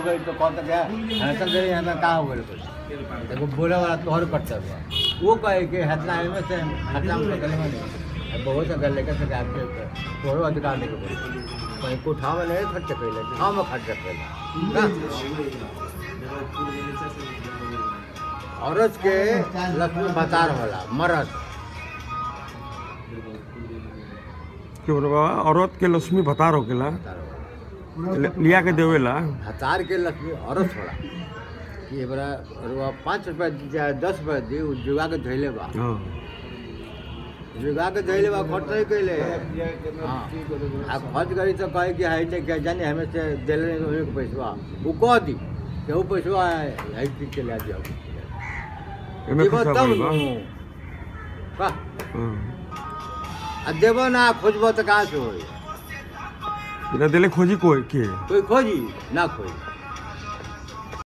गई तो कहता क्या ऐसा दे हमें का हो गई देखो बोले वाला तोहर कर्तव्य बा। वो कहे कि हतना में से हतना में गले में नहीं बहुत से गले के से आपके तोहरो अधिकार नहीं को कहीं कोठा में नहीं खर्च कैले गाँव में खर्च कैले औरत के लक्ष्मी बतार होला मर्द के बोले बाबा औरत के लक्ष्मी भतार होकेला बतार होला। ले- लिया के देवेला हतार के लक्ष्मी औरत होला कि ये बड़ा रुआ पाँच रुपया दी चाहे दस रुपया दी उ जुगा के धैले बा हाँ जुगा के धैले बा खर्च नहीं कैले हाँ आ खर्च करी तो कहे कि है तो क्या जाने हमें से दिले नहीं तो एक पैसा वो कह दी कि वो पैसा है है चीज के ले जाओ एमे देबो खुशा तब भइल बा नु। का हाँ। आ देबो ना खोजबो तो कहाँ से होई बिना देले खोजी कोई के कोई खोजी ना खोजी